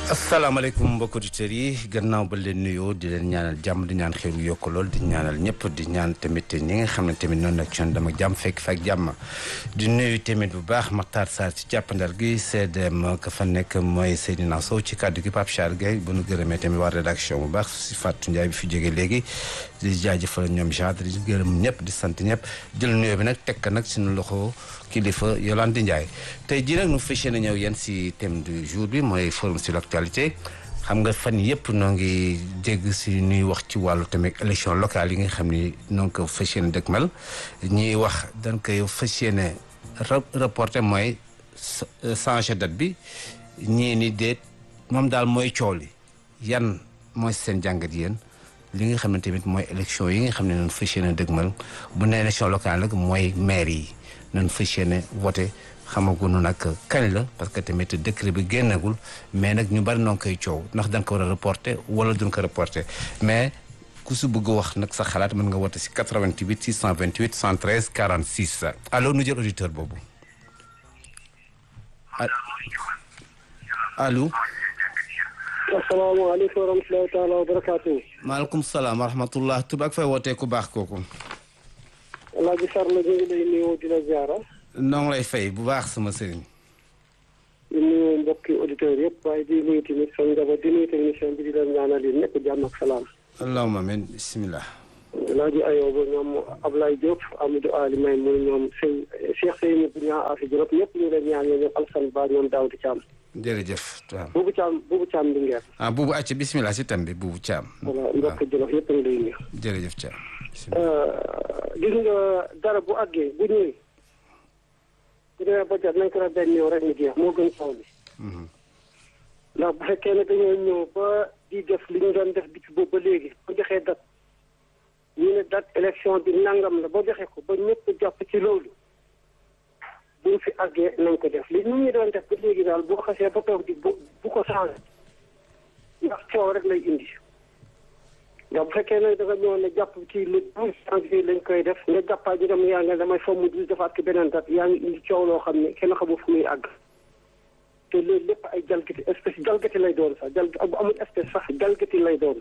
asalaamaaleykum mbokki auditeurs yi gannaaw ba leen nuyoo di leen ñaanal jàmm di ñaan xéwlu yokk lool di ñaanal ñëpp di ñaan tamit ñi nga xam ne tamit noonu la ci dama jàmm fekk fa ak jàmm di nuyu tamit bu baax Makhtar Sarr ci jàppandal gi CDM ka fa nekk mooy Seydina Sow ci kàddu gi Pape Charles Gueye bu nu gërëmee tamit waa rédaction bu baax si Fatou Ndiaye bi fi jógee léegi di jaajëfal ñoom genre di gërëm ñëpp di sant ñëpp jël nuyoo bi nag tekk nag suñu loxo kilifa Yolande Ndiaye tey jii nag nu fas yéene ñëw yéen si thème du jour bi mooy forum sur l'actualité xam nga fan yëpp noo ngi dégg si ñuy wax ci wàllu tamit élection locale yi nga xam ni noo ngi ko fas yéene dëgmal ñuy wax dañ koy fas yéene reporté mooy changer date bi ñii ni déet moom daal mooy coow li yan mooy seen jàngat yéen li nga xam ne tamit mooy élection yi nga xam ne noonu fas yéene dëgmal bu ne élection locale nag mooy maire yi nañ fas yéene voté xamaguñu nag kañ la parce que tamit décret bi génnagul mais nag ñu bari noo ngi koy coow ndax da nga ko war a reporté wala duñ ko reporté mais ku si bëgg wax nag sa xalaat mën nga woote si 88 628 113 46 allo nu jël auditeur boobu allo. asalaamaaleykum wa rahmatulahi taala wa barakaatu. maaleykum salaam wa rahmatullah tubaab fay wootee ku baax kooku. Alaaji Sarr la ñu ngi lay nuyu di la ziara. noo ngi lay fay bu baax sama sëriñ. di nuyu mbokki auditeurs yëpp waaye di nuyu tamit sa njaboot di nuyu technicien bi di leen ñaanal yéen ñëpp jàmm ak salaam. allahumma amiin bisimilah. Alaaji Ayoba ñoom Ablaye Diop Amadou Ali May mu ñoom sëñ Cheikh Seyni bu ñaa Afi Diop ñëpp ñu ngi leen ñaan ñoom Alsan Ba ñoom Daouda Thiam. jërëjëf. waaw Buubu Thiam Buubu Thiam Linguère. ah buubu àcc bisimilah si tam bi buubu Thiam. voilà mbokki Jolof yëpp a ngi lay nuyu. jërëjëf Thiam. gis nga dara bu àggee bu ñëwee. bu demee ba jot nañ ko def benn ñëw rek mu jeex moo gën taw bi. ndax bu fekkee ne dañoo ñëw ba di def li ñu doon def depuis boobu ba léegi boo joxee date ñu ne date élection bi nangam la boo joxee ko ba ñëpp jàpp ci loolu buñ fi àggee nañ ko def li ñu ñu doon def ba léegi daal boo xasee ba toog di bu bu ko changé ndax coow rek lay indi. ndax bu fekkee ne da nga ñëw ne jàpp ci le douze janvier lañ koy def nga jàppaa ji dem yaa nga damay fomm douze defaat ko beneen date yaa ngi indi coow loo xam ne kenn xamul fu muy àgg te loolu lépp ay jalgati espèce jalgati lay doon sax jal bu amul espèce sax jalgati lay doon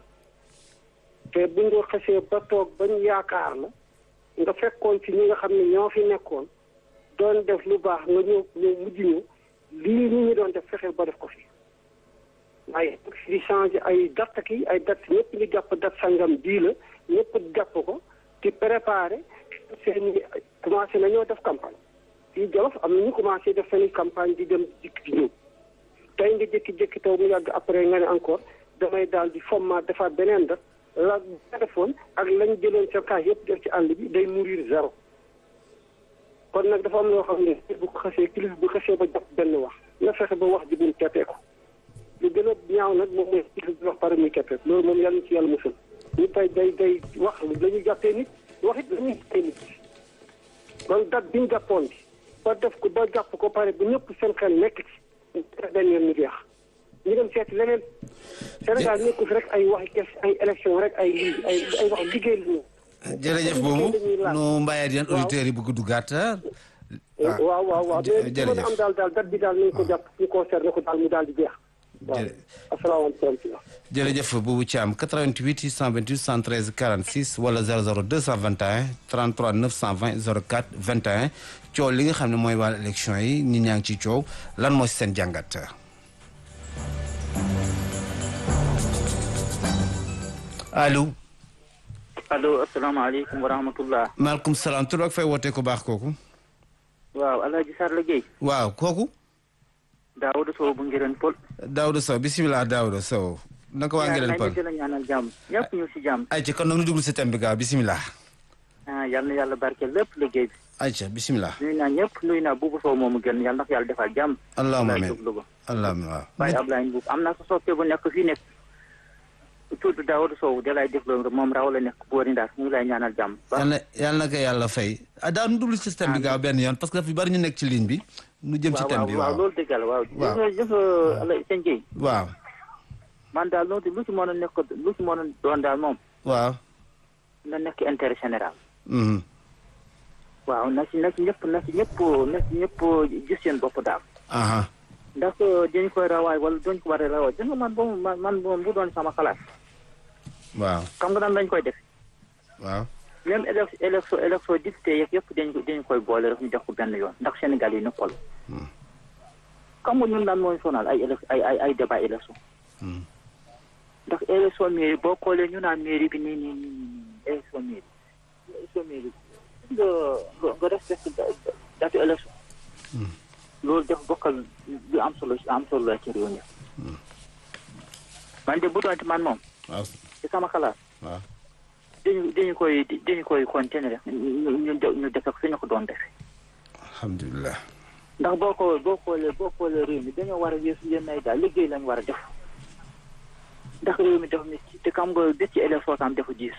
te bu nga xasee ba toog bañ yaakaar la nga fekkoon ci ñi nga xam ne ñoo fi nekkoon doon def lu baax nga ñëw ñëw mujj ñu lii ñi ñu doon def fexeel ba def ko fi waaye di changé ay date ki ay date ñëpp ñu jàpp date sangam bii la ñëpp jàpp ko di préparé seen commencé nañoo def campagne fii Jolof am na ñu commencé def seen campagne di dem dikk di ñëw tey nga jékki-jékki taw mu yàgg après nga ne encore damay daal di format defaat beneen date la nga defoon ak lañ jëloon sa cas yëpp def ci àll bi day mourir zéro kon nag dafa am loo xam ne bu ko xasee kilifa bu xasee ba jàpp benn wax nga fexe ba wax ji buñ teppee ko lu gën a ñaaw nag moom mooy kilifa bi wax pare muy keppee loolu moom yàlla ci yàlla musal ñu tey day day wax la ñuy jàppee nit wax it la ñuy jàppee nit kon date bi ñu jàppoon bi ba def ko ba jàpp ko pare bu ñëpp seen xel nekk ci benn yoon ñu jeex ñu dem seeti leneen Sénégal nekku fi rek ay waxi kes ay élection rek ay lii ay ay wax liggéey li ñu jërëjëf boobu nu mbayee yéen auditeurs yi bëgg duggaat waaw waaw waaw mais li mën a am daal daal date bi daal nañ ko jàpp ñu concerné ko daal mu daal di jeex waaw asalaamaaleykum jërëjëf Boubou Thiam 88 628 113 46 wala 00 221 33 920 04 21 coow li nga xam ne mooy wàllu élection yi ñi ñaa ngi ci coow lan moo si seen jàngat. allo. allo asalaamaaleykum wa rahmatullah. maaleykum salaam tur ak fay wootee ku baax kooku. waaw El Hadj Sarr la Guèye. waaw kooku. Daouda Sow bu Ngirène Pël. Daouda Sow bisimilah Daouda Sow. naka waa Ngirène Pël yaa ngi ñaanal jàmm ñëpp ñu si jàmm. ayca kon nag ñu duglu si thème bi gaaw bisimilah. ah yal na yàlla barkeel lépp liggéey bi. ayca bisimilah. nuyu naa ñëpp nuyu naa Boubou Sow moomu gën yal na ko yàlla defal jàmm. allahumma amiin Louga. allahumma waaw. Baye Ablaye Mbuub am naa sa soppe bu nekk fii nekk. tudd Daouda Sow da lay déglu moom raw la nekk boori Ndar mu ngi lay ñaanal jàmm. yal na yal na ko yàlla fay. ah daaw nu duglu si thème bi gaaw benn yoon parce que dafa bari ñu nekk ci ligne bi. nu jëm ci thème bi waaw waaw loolu dëgg la waaw. waaw jëf nga jëf sëñ Guèye. waaw. man daal loolu lu ci mën a nekk lu ci mën a doon daal moom. waaw. na nekk intérêt général. mhm. waaw na ci na ci ñëpp na ci ñëpp na ci ñëpp gis seen bopp daal. aha ndax dañ koy rawaay wala duñ ko war a rawaay gis nga man boobu man man bu doon sama xalaat waaw xam nga nan lañ koy def waaw même élec élection élection député yeeg yëpp dañ dañ koy boole rek ñu def ko benn yoon ndax Sénégal yi nëppal xam nga ñun daan mooy sonal ay élec ay ay ay débat élection ndax élection mairie boo xoolee ñu naan mairie bi nii nii nii nii élection mairie élection mairie nga nga nga respecté datu élection loolu def bokkal lu am solo am solo la ci réew mi man de bu doon ci man moom waaw ci sama xalaat waaw dañu dañu koy dañu koy continuer ñu ñu ñu def ak suñu ko doon defee alhamdulilah ndax boo ko boo xoolee boo xoolee réew mi dañoo war a yeesu leen nay daal liggéey lañ war a def ndax réew mi dafa métti te xam nga bés ci élection tam dafa diis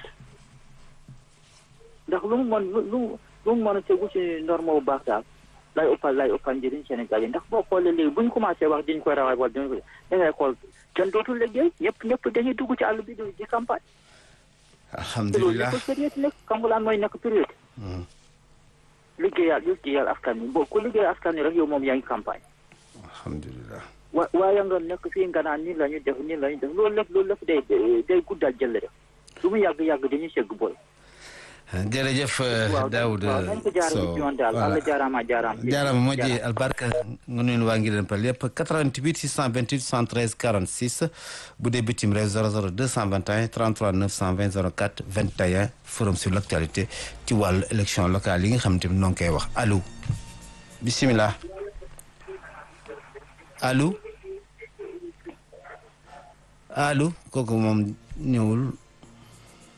ndax lu mu mën lu lu lu mu mën a tegu ci norme bu baax daal lay ëppal lay ëppal njëriñ Sénégal yi ndax boo xoolee léegi bu ñu commencé wax diñ koy rawaay wala diñ ko da ngay xool kenn dootul liggéey ñëpp ñëpp dañuy dugg ci àll bi di di campagne te loolu alhamdulilah nekkul période nekk xam nga laan mooy nekk période liggéeyal liggéeyal askan wi boo ku liggéeyal askan wi rek yow moom yaa ngi campagne alhamdulilah wa waaye nga nekk fii nga naan nii la ñu def nii la ñu def loolu lépp loolu lépp day day guddal jël rek lu mu yàgg yàgg dañuy segg booy. jërëjëf waaw Daoud waaw nañ ko jaarale ci yoon daal voilà Allah jaaraama jaaraam. jaarama moƴƴi albarka gonnoen waa ngiɗen pal yëpp 88 628 73 46 bu dee bitim réew 00 221 33 920 04 21 forum sur l' actualité ci wàllu élection locale yi nga xam te noo ngi koy wax allo bisimilah allo allo kooku moom ñëwul